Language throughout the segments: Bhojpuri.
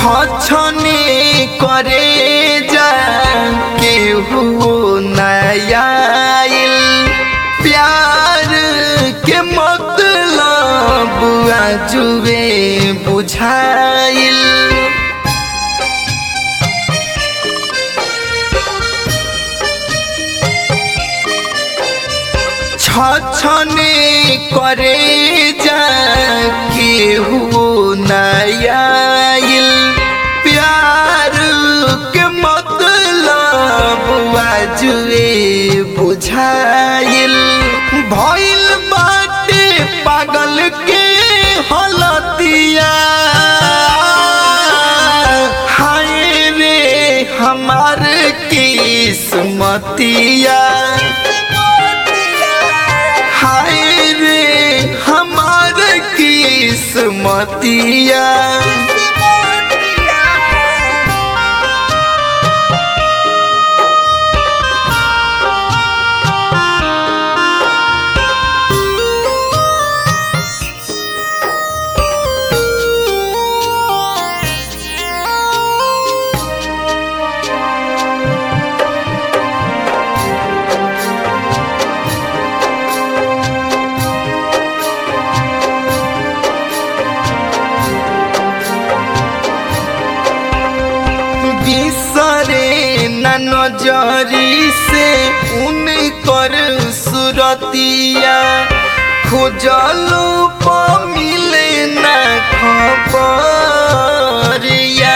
छछने करे जा केहू नयाइल प्यार के मतलब जुए बुझाइल छछने करे जा केहू नयाइल प्यार के मतलब जुए बुझाइल भइल बाटे पागल के हलतिया हाय रे हमार किस्मतिया हाय रे हमार किस्मतिया बिसरे न नजरी से उनकर सुरतिया खोजलो प मिले न खबरिया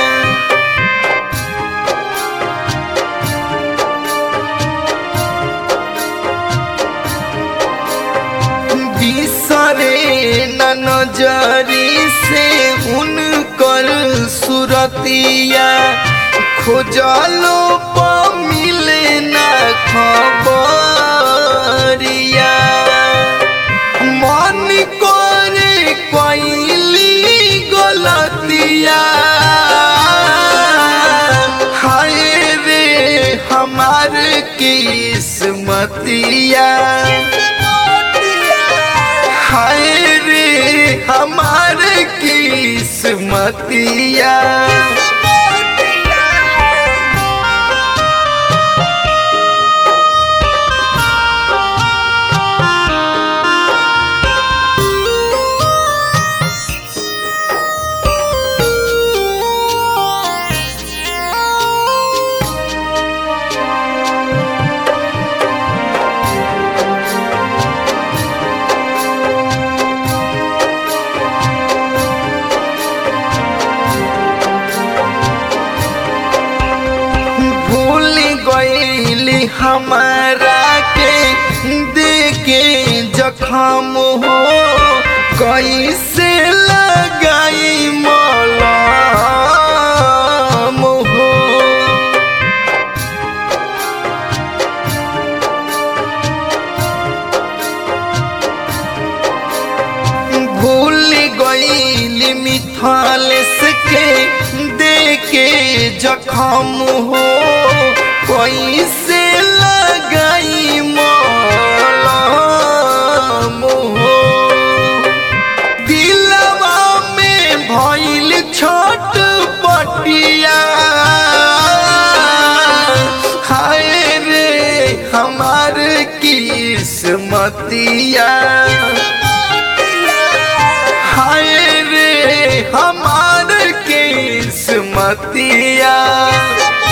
बिसरे न नजरी से उनकर सुरतिया खोजलो प मिले न खबरिया मन करे कैली गलतिया हाय रे हमार किस्मतिया हाय रे हमार किस्मतिया भूल गईली हमारा के देखे जखम हो कैसे लगाई मलम हो भूल गईली मिथाल के देखे जखम हो कैसे लगाई मलम हो दिलवा में भइल छोट पटिया हाय रे हमार किस्मतिया हाय रे हमार किस्मतिया